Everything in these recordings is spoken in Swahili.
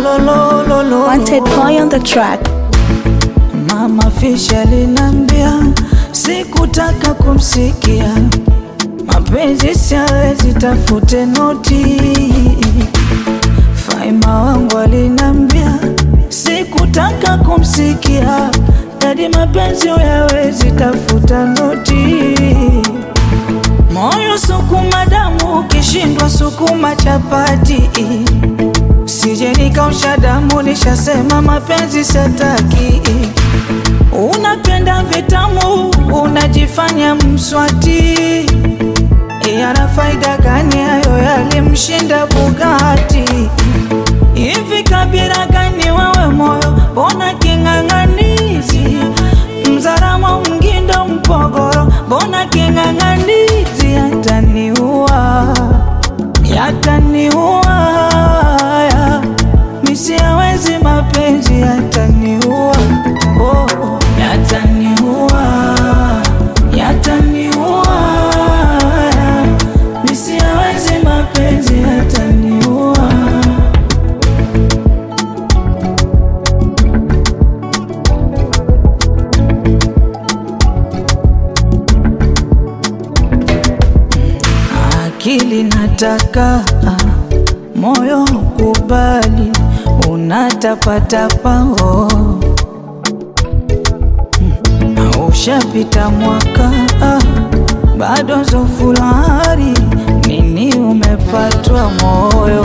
lo, lo, lo, lo. Wanted boy on the track. Mama Fish alinambia sikutaka kumsikia, mapenzi siawezi, tafute noti. Faima wangu alinambia sikutaka kumsikia, dadi mapenzi uyawezi, tafuta noti. Moyo sukuma damu, ukishindwa sukuma chapati. Sije nikausha damu, nishasema mapenzi sataki. Unapenda vitamu, unajifanya mswati. Yana faida gani hayo? Yalimshinda Bugatti. Hivi kabila gani wawe moyo, bona king'ang'anizi? Mzaramo, Mgindo, Mpogoro, bona king'ang'anizi? Yataniua, yataniua, ya. misi hawezi mapenzi, yataniua, oh, oh. yataniua, yataniua, ya. misi hawezi mapenzi, yataniua. akili nataka moyo kubali, unatapatapa oh. Hmm, ushapita mwaka ah, bado zofulari nini umepatwa moyo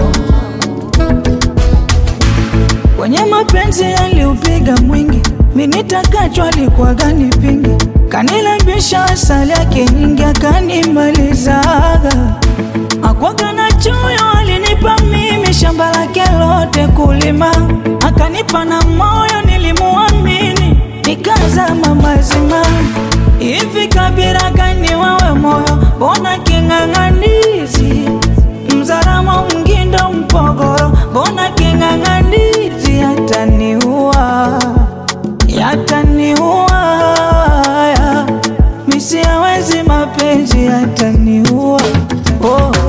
kwenye mapenzi yaliupiga mwingi, minitakachwa alikuwa gani pingi, kanilambisha asali yake nyingi, akanimalizaga akwaga na choyo, alinipa mimi shamba lake lote kulima, akanipa na moyo, nilimuamini nikazama mazima. Hivi kabila gani wawe moyo, bona king'ang'anizi Mzaramo, Mgindo, Mpogoro, bona king'ang'anizi? Yataniua, yataniua, ya. misi hawezi mapenzi, yataniua oh.